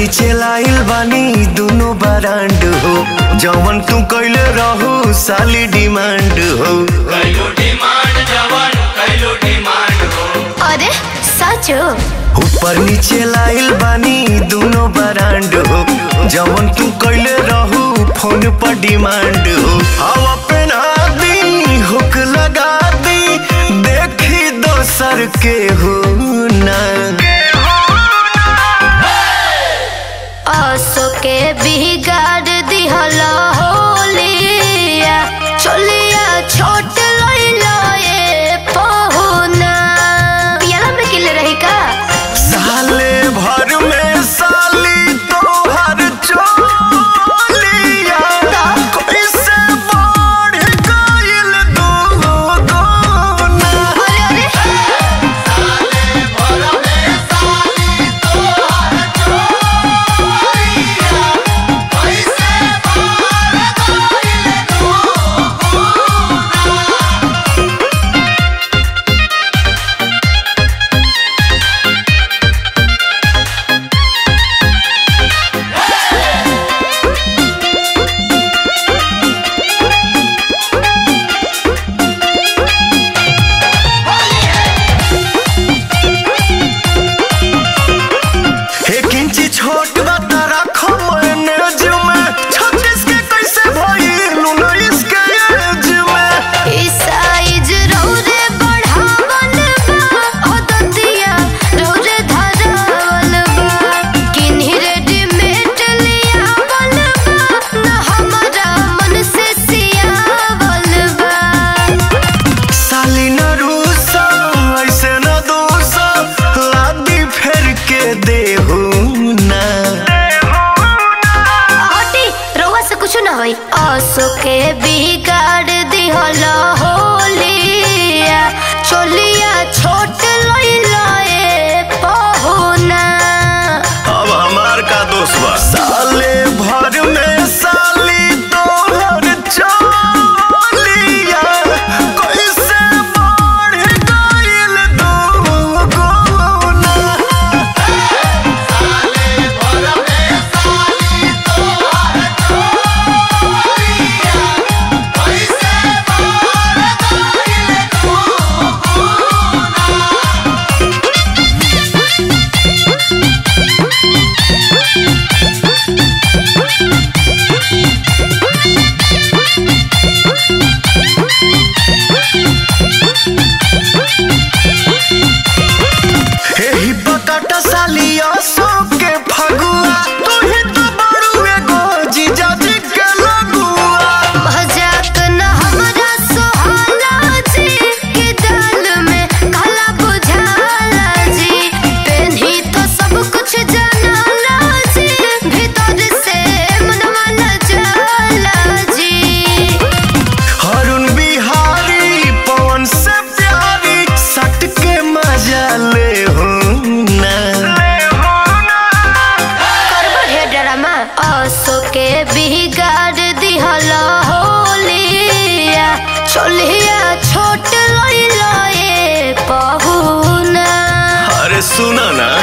नीचे लाइल बानी दोनों बरांड हो जवन तू कैले रहू साली डिमांड हो कैलो डिमांड जवन कैलो डिमांड हो अरे सच ऊपर नीचे लाइल बानी दोनों बरांड हो जवन तू कैले रहू फोन पर डिमांड हो हवा पहना दी हुक लगा दी देखी दोसर के हो ना असो के बिगाड़ दिहला होलिया चलिया छोट लइला ए पहुना पियाला में किले रही का साले भर में साली तोहर चोलिया कैसे बढ़ गइल दुगुना अरे अरे एक इंची छोट बता रखो मैनेज में छत्तीस के कैसे भइल उन्नीस के एज में ई साइज रौरे बढ़ावल बा ओ दतिया रौरे धरावल बा किन्ही रेडीमेड लियावल बा न हमारा मन से सियावल बा साली न रूसा ऐसे न दूसा लादी फेर के देहू ना हटी रउआ से कुछ ना होई असो के बिगाड़ दिहला होलिया चलिया छोट लइला ए पहुना अब हमार का दोस्त बा साले भर में साली तोहर चोलिया कैसे बढ़ गइल दुगुना एही बकट सालिया सो के फगुआ तू ही तो बड़ू एगो जीजा जी के लगुआ मजाक न हमरा सोहाला जी के दाल में काला बुझाला जी पेन्ही तो सब कुछ जानाला जी भीतर से मनवा न जाला जी हरुण बिहारी पवन से प्यारी सट के मजा ले हो ना करबो हे ड्रामा असो के बिगाड़ दिहला होलिया चलिया छोट लइला ए पहुना अरे सुना ना